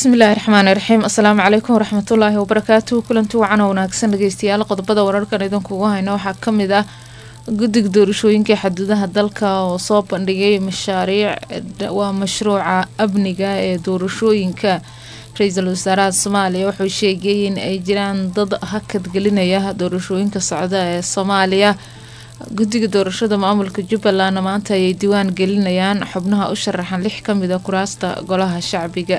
bismillaahi raxmaani raxiim asalaamu calaykum waraxmatullaahi wabarakaatuhu kulanti wacan oo wanaagsan dhageystayaal qodobada wararkan idinkugu hayno waxaa kamid ah guddiga doorashooyinka xuduudaha dalka oo soo bandhigay mashaariic waa mashruuca amniga ee doorashooyinka ra-iisul wasaaraha soomaaliya wuxuu sheegay in ay jiraan dad hakadgelinaya doorashooyinka socda ee soomaaliya guddiga doorashada maamulka jubbaland maanta ayay diiwaan gelinayaan xubnaha u sharaxan lix kamid a kuraasta golaha shacbiga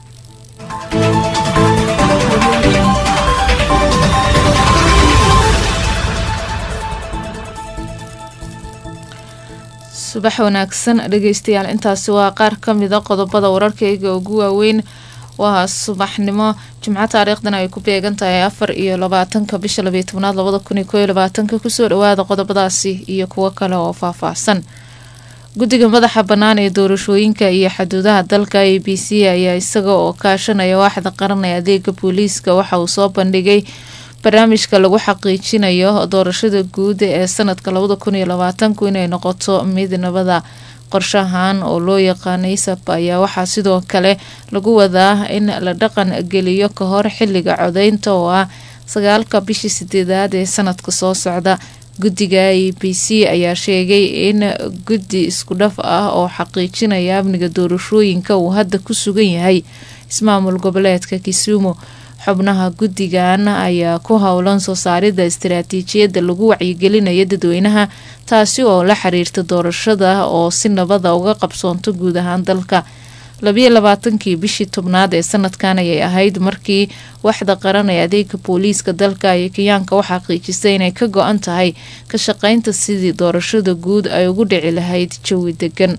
subax wanaagsan dhageystayaal intaasi waa qaar kamida qodobada wararkayga ugu waaweyn waa subaxnimo jimco taariikhdan ay ku beegan tahay afar iyo labaatanka bisha labiyo tobnaad labada kun iyo kooiyo labaatanka kusoo dhawaada qodobadaasi iyo kuwo kale oo faahfaahsan guddiga madaxa bannaan ee doorashooyinka iyo xuduudaha dalka a b c ayaa isaga oo kaashanaya waaxda qaran ee adeega booliiska waxa uu soo bandhigay barnaamijka lagu xaqiijinayo doorashada guud ee sanadka labada kun iyo labaatanku inay noqoto mid nabada qorshahan oo loo yaqaanay sap ayaa waxaa sidoo kale lagu wadaa in la dhaqan geliyo ka hor xiliga codeynta oo ah sagaalka bishii sideedaad ee sanadka soo socda guddiga a b c ayaa sheegay in guddi isku dhaf ah oo xaqiijinaya amniga doorashooyinka uu hadda ku sugan yahay ismaamul goboleedka kisumu xubnaha guddigan ayaa ku howlan soo saarida istaraatiijiyadda lagu wacyigelinayo dadweynaha taasi oo la xiriirta doorashada oo si nabada uga qabsoonto guud ahaan dalka labiyo labaatankii bishii tobnaad ee sanadkan ayay ahayd markii waxda qaran ee adeega booliiska dalka ay kenyaanka u xaqiijisay inay ka go-an tahay ka shaqeynta sidii doorashada guud ay ugu dhici lahayd jawi degan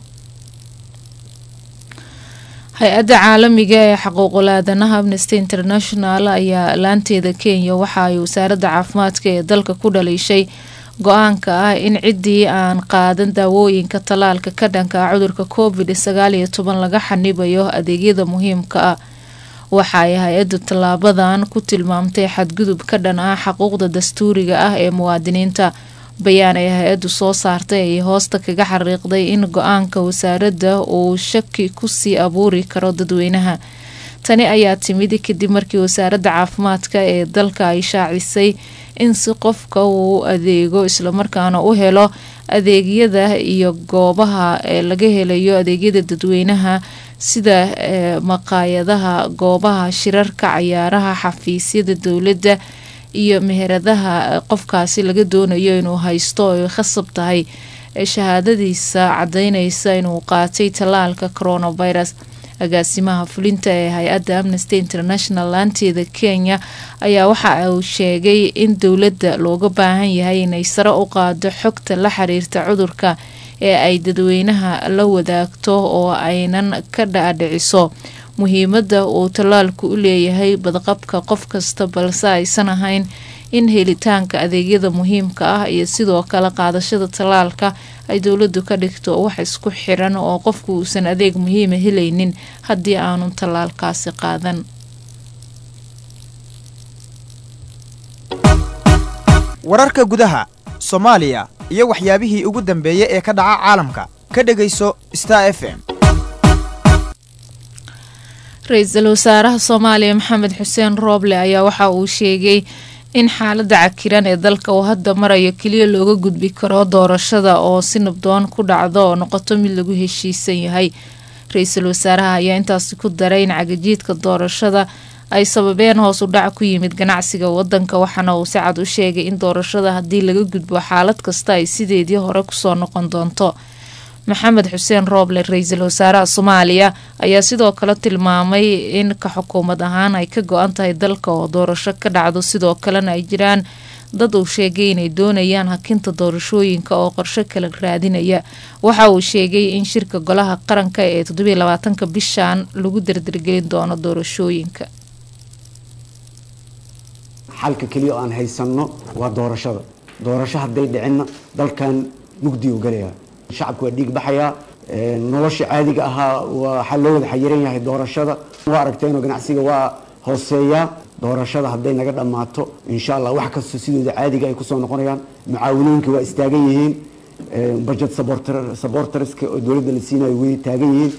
hay-adda caalamiga ee xuquuqul aadanaha amnesty international ayaa laanteeda kenya waxa ay wasaaradda caafimaadka ee dalka ku dhaliishay go-aanka ah in ciddii aan qaadan daawooyinka tallaalka ka dhanka ah cudurka covid sagaal iyo toban laga xanibayo adeegyada muhiimka ah waxa ay hay-addu tallaabadan ku tilmaamtay xadgudub ka dhan ah xuquuqda dastuuriga ah ee muwaadiniinta bayaan ay hay-addu soo saartay ayay hoosta kaga xariiqday in go-aanka wasaaradda uu shaki kusii abuuri karo dadweynaha tani ayaa timid kadib markii wasaaradda caafimaadka ee dalka ay shaacisay in si qofka uu adeego islamarkaana u helo adeegyada iyo goobaha ee laga helayo adeegyada dadweynaha sida maqaayadaha goobaha shirarka cayaaraha xafiisyada dowladda iyo meheradaha qofkaasi laga doonayo inuu haysto ay khasab tahay shahaadadiisa cadeyneysa inuu qaatay tallaalka coronavirus agaasimaha fulinta ee hay-adda amnesty international laanteeda kenya ayaa waxa uu sheegay in dowladda looga baahan yahay inay sare u qaado xogta la xiriirta cudurka ee ay dadweynaha la wadaagto oo aynan ka dhaadhiciso muhiimadda uu tallaalku u leeyahay badqabka qof kasta balse aysan ahayn in helitaanka adeegyada muhiimka ah iyo sidoo kale qaadashada tallaalka ay dowladdu ka dhigto wax isku xiran oo qofku uusan adeeg muhiima helaynin haddii aanu tallaalkaasi qaadan wararka gudaha soomaaliya iyo waxyaabihii ugu dambeeyey ee ka dhaca caalamka ka dhegayso star f m ra-iisul wasaaraha soomaaliya maxamed xuseen rooble ayaa waxa uu sheegay in xaalada cakiran ee dalka uu hadda marayo keliya looga gudbi karo doorashada oo si nabdoon ku dhacdo oo noqoto mid lagu heshiisan yahay ra-iisul wasaaraha ayaa intaasi ku daray in cagajiidka doorashada ay sababeen hoos u dhac ku yimid ganacsiga wadanka waxaana uu si cad u sheegay in doorashada haddii laga gudbo xaalad kasta ay sideedii hore kusoo noqon doonto maxamed xuseen rooble ra-iisul wasaaraha soomaaliya ayaa sidoo kale tilmaamay in ka xukuumad ahaan ay ka go-an tahay dalka oo doorasho ka dhacdo sidoo kalena ay jiraan dad uu sheegay inay doonayaan hakinta doorashooyinka oo qorsho kala raadinaya waxa uu sheegay in shirka golaha qaranka ee toddobiiy labaatanka bishan lagu dardargelin doono doorashooyinka xalka keliya oo aan haysanno waa doorashada doorasho hadday dhicinna dalkan mugdi u galaya shacabka waa dhiig baxayaa nolosha caadiga ahaa waxaa loo wada xayiran yahay doorashada waa aragteenoo ganacsiga waa hooseeyaa doorashada hadday naga dhammaato insha allah wax kasta sidooda caadiga ay kusoo noqonayaan mucaawinooyinka waa istaagan yihiin budget supporterska oo dowladda la siinayo way taagan yihiin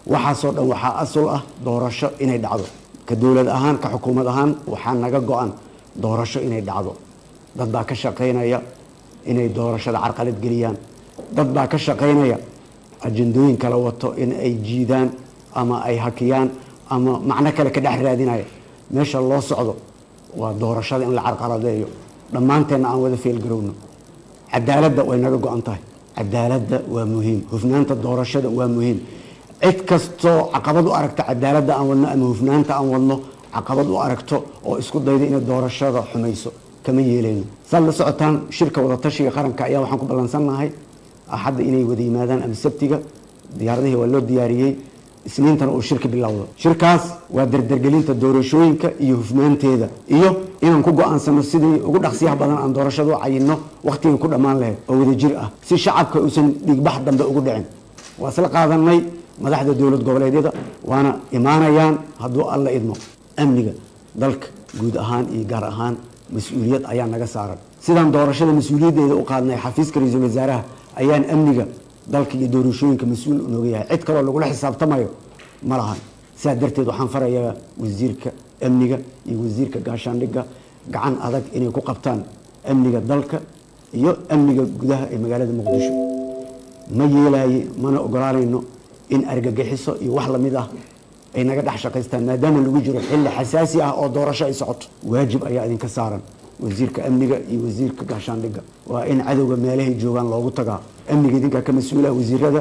waxaasoo dhan waxaa asul ah doorasho inay dhacdo ka dowlad ahaan ka xukuumad ahaan waxaa naga go-an doorasho inay dhacdo dad baa ka shaqaynaya inay doorashada carqalad geliyaan dad baa ka shaqaynaya ajandooyin kala wato in ay jiidaan ama ay hakiyaan ama macno kale ka dhex raadinaya meesha loo socdo waa doorashada in la carqaladeeyo dhammaanteenna aan wada feelgarowno cadaaladda way naga go-an tahay cadaaladda waa muhiim hufnaanta doorashada waa muhiim cid kastoo caqabad u aragta cadaaladda aan wadno ama hufnaanta aan wadno caqabad u aragto oo isku dayda inay doorashada xumayso kama yeelayno saad la socotaan shirka wadatashiga qaranka ayaa waxaan ku ballansannahay axadda inay wada yimaadaan ama sabtiga diyaaradihii waa loo diyaariyey isniintana uu shirka bilowdo shirkaas waa dardargelinta doorashooyinka iyo hufnaanteeda iyo inaan ku go-aansano sidii ugu dhaqsiyaha badan aan doorashada u cayinno wakhtigii ku dhammaan lahayd oo wadajir ah si shacabka uusan dhiigbax dambe ugu dhicin waa isla qaadanay madaxda dowlad goboleedyada waana imaanayaan hadduu alla idmo amniga dalka guud ahaan iyo gaar ahaan mas-uuliyad ayaa naga saaran sidaan doorashada mas-uuliyaddeeda u qaadnay xafiiska ra-iisul wasaaraha ayaan amniga dalka iyo doorashooyinka mas-uul nooga yahay cid kaloo lagula xisaabtamayo ma lahan sidaa darteed waxaan farayaa wasiirka amniga iyo wasiirka gaashaandhigga gacan adag inay ku qabtaan amniga dalka iyo amniga gudaha ee magaalada muqdisho ma yeelaaye mana ogolaanayno in argagixiso iyo wax lamid ah ay naga dhex shaqaystaan maadaama lagu jiro xilli xasaasi ah oo doorasho ay socoto waajib ayaa idinka saaran wasiirka amniga iyo wasiirka gaashaandhigga waa in cadowga meelahay joogaan loogu tagaa amniga idinkaa ka mas-uula wasiirada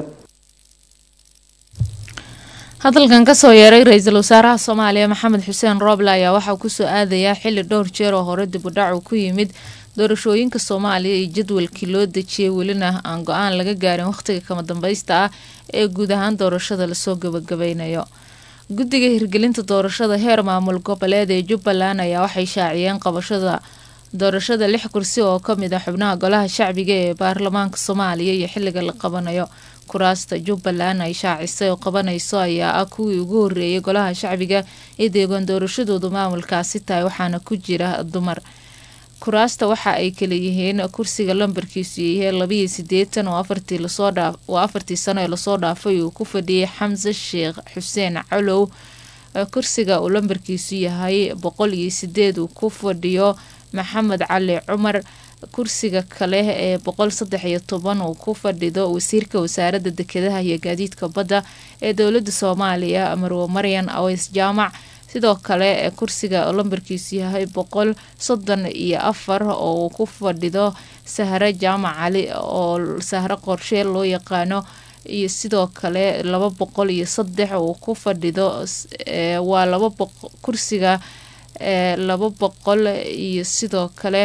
hadalkan kasoo yeeray ra-iisul wasaaraha soomaaliya maxamed xuseen rooble ayaa waxaa kusoo aadayaa xili dhowr jeer oo hore dib u dhacu ku yimid doorashooyinka soomaaliya iyo jadwalkii loo dejiyay welina aan go-aan laga gaarin wakhtiga kama dambaysta ah ee guud ahaan doorashada lasoo gabagabeynayo guddiga hirgelinta doorashada heer maamul goboleed ee jubbaland ayaa waxay shaaciyeen qabashada doorashada lix kursi oo kamid ah xubnaha golaha shacbiga ee baarlamaanka soomaaliya iyo xiliga la qabanayo kuraasta jubbaland ay shaacisay oo qabanayso ayaa ah kuwii ugu horeeyay golaha shacbiga ee deegaan doorashadoodu maamulkaasi tahay waxaana ku jira dumar kuraasta waxa ay kala yihiin kursiga lambarkiisu yahay labayo sideetan oo afartii lasoo dhaaf oo afartii sano ee lasoo dhaafay uu ku fadhiyay xamse sheekh xuseen calow kursiga uu lambarkiisu yahay boqol iyo sideed uu ku fadhiyo maxamed cali cumar kursiga kale ee boqol saddex iyo toban uu ku fadhido wasiirka wasaaradda dekedaha iyo gaadiidka badda ee dowladda soomaaliya marwo maryan aweys jaamac sidoo kale kursiga lambarkiisu yahay boqol soddon iyo afar oo uu ku fadhido sahre jaamac cali oo sahre qorshee loo yaqaano iyo sidoo kale laba boqol iyo saddex uu ku fadhido waa laba kursiga laba boqol iyo sidoo kale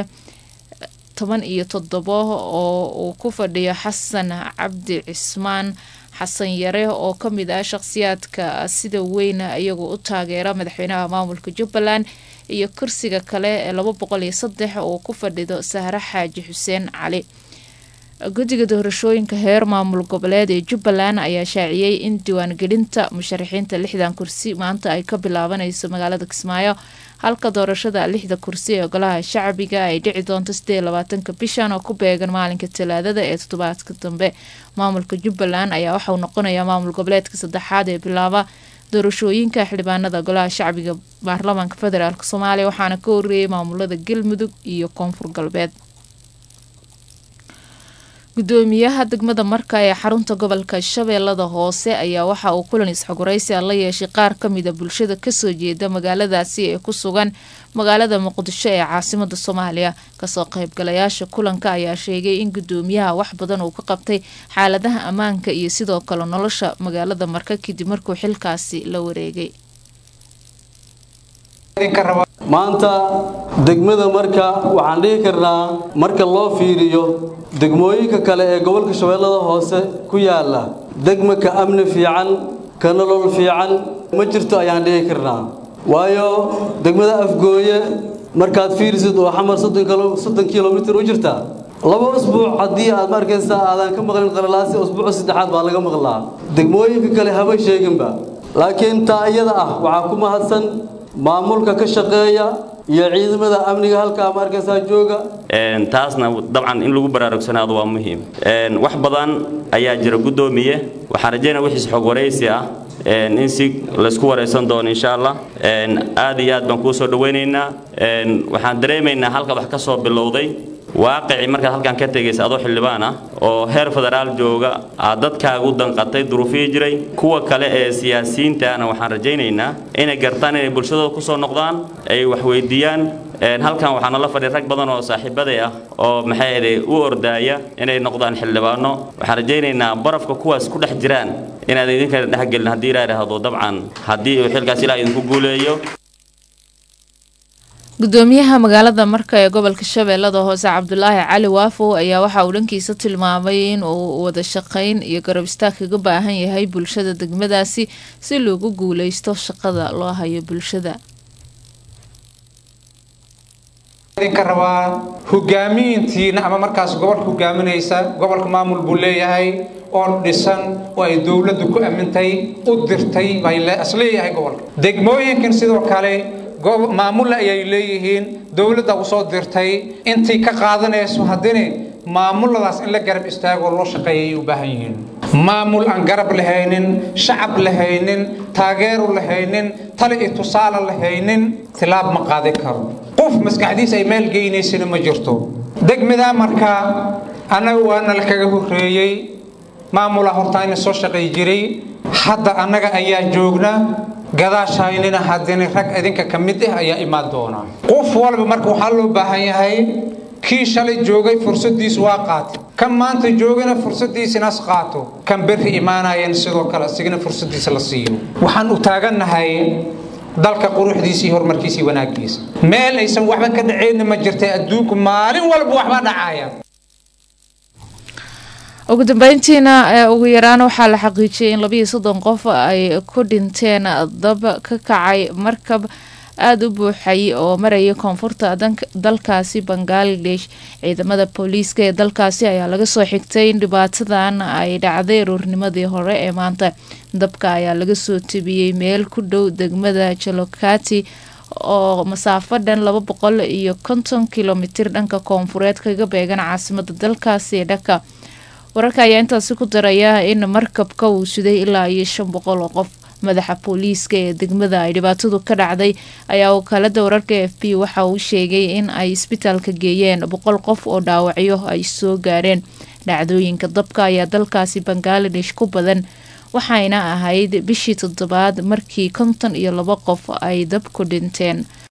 toban iyo toddobo oo uu ku fadhiyo xasan cabdi cismaan xasan yare oo kamid ah shaqhsiyaadka sida weyn iyagu u taageera madaxweynaha maamulka jubbaland iyo kursiga kale ee laba boqol iyo saddex oo ku fadhido sahre xaaji xuseen cali guddiga doorashooyinka heer maamul goboleed ee jubbaland ayaa shaaciyey in diiwaangelinta musharaxiinta lixdan kursi maanta ay ka bilaabanayso magaalada kismaayo halka doorashada lixda kursi ee golaha shacbiga ay dhici doonto sideed labaatanka bishan oo ku beegan maalinka talaadada ee toddobaadka dambe maamulka jubbaland ayaa waxauu noqonayaa maamul goboleedka saddexaad ee bilaaba doorashooyinka xildhibaanada golaha shacbiga baarlamaanka federaalk soomaaliya waxaana ka horeeyay maamulada galmudug iyo koonfur galbeed gudoomiyaha degmada marka ee xarunta gobolka shabeellada hoose ayaa waxa uu kulan isxogoraysi a la yeeshay qaar kamida bulshada kasoo jeeda magaaladaasi ee ku sugan magaalada muqdisho ee caasimada soomaaliya kasoo qaybgalayaasha kulanka ayaa sheegay in gudoomiyaha wax badan uu ka qabtay xaaladaha ammaanka iyo sidoo kale nolosha magaalada marka kadib markuu xilkaasi la wareegay maanta degmada marka waxaan dhihi karnaa marka loo fiiriyo degmooyinka kale ee gobolka shabeellada hoose ku yaala degma ka amni fiican ka nolol fiican ma jirto ayaan dhihi karnaa waayo degmada afgooye markaad fiirisid oo xamar soddon kilomitir u jirta laba usbuuc haddii aad ma arkaysa aadan ka maqlin qalalaasi usbuuca saddexaad baa laga maqlaa degmooyinka kale haba sheeginba laakiin taa iyada ah waxaa ku mahadsan maamulka ka shaqeeya iyo ciidamada amniga halkaa ma arkaysaa jooga taasna dabcan in lagu baraarugsanaado waa muhiim wax badan ayaa jira guddoomiye waxaan rajaynaa wixiis xog waraysi ah in si laysku waraysan doono insha allah aad iyo aad baan kuu soo dhawaynaynaa waxaan dareemaynaa halka wax ka soo bilowday waaqicii markaad halkan ka tegaysa adoo xildhibaan ah oo heer federaal jooga aad dadkaaga u danqatay duruufihii jiray kuwa kale ee siyaasiyiintaana waxaan rajaynaynaa inay gartaan inay bulshadooda ku soo noqdaan ay wax weydiiyaan halkan waxaa nala fadhiya rag badan oo saaxiibaday ah oo maxay ahayd u ordaaya inay noqdaan xildhibaano waxaan rajaynaynaa barafka kuwaas ku dhex jiraan inaad idinkana dhexgelin haddii ilaa idhaahdo dabcan haddii uu xilkaas ilaa idinku guuleeyo gudoomiyaha magaalada marka ee gobolka shabeellada hoose cabdulaahi cali waafow ayaa waxa uu dhankiisa tilmaamay in uu wada shaqayn iyo garab istaag kaga baahan yahay bulshada degmadaasi si loogu guuleysto shaqada loo hayo bulshada idinka rabaa hogaamiyiintiina ama markaas gobolka hogaaminaysa gobolka maamul buu leeyahay oo dhisan oo ay dowladdu ku amintay u dirtay bay isleeyahay gobolka degmooyinkan sidoo kale maamulla ayay leeyihiin dowladda u soo dirtay intii ka qaadanayso haddina maamuladaas in la garab istaagoo loo shaqeeya ayay u baahan yihiin maamul aan garab lahaynin shacab lahaynin taageeru lahaynin tali iyo tusaale lahaynin tilaab ma qaadi karo qof maskaxdiisa ay meel geynaysana ma jirto degmadaa markaa annaga waana la kaga horreeyey maamula hortaayna soo shaqay jiray hadda annaga ayaa joogna gadaashaynina haddina rag idinka ka mid ah ayaa imaan doona qof walba marka waxaa loo baahan yahay kii shalay joogay fursadiisu waa qaatay kan maanta joogana fursadiisinaas qaato kan berri imaanayana sidoo kale asigana fursadiisa la siiyo waxaan u taagannahay dalka quruxdiisa iyo horumarkiisa iyo wanaagiisa meel aysan waxba ka dhacayna ma jirtay adduunku maalin walba waxba dhacaya ugu dambeyntiina ugu yaraan waxaa la xaqiijiyay in labayo soddon qof ay ku dhinteen dab ka kacay markab aada u buuxay oo maraya koonfurta dalkaasi bangaladesh ciidamada booliiska ee dalkaasi ayaa laga soo xigtay in dhibaatadan ay dhacday aroornimadii hore ee maanta dabka ayaa laga soo tebiyey meel ku dhow degmada jalokati oo masaafo dhan laba boqol iyo konton kilomitir dhanka koonfureed kaga beegan caasimada dalkaasi ee dhaka wararka ayaa intaasi ku daraya in markabka uu siday ilaa iyo shan boqol oo qof madaxa booliiska ee degmada ay dhibaatadu ka dhacday ayaa wakaalada wararka f b waxa uu sheegay in ay isbitaalka geeyeen boqol qof oo dhaawacyo ay soo gaareen dhacdooyinka dabka ayaa dalkaasi bangaladesh ku badan waxayna ahayd bishii toddobaad markii konton iyo laba qof ay dab ku dhinteen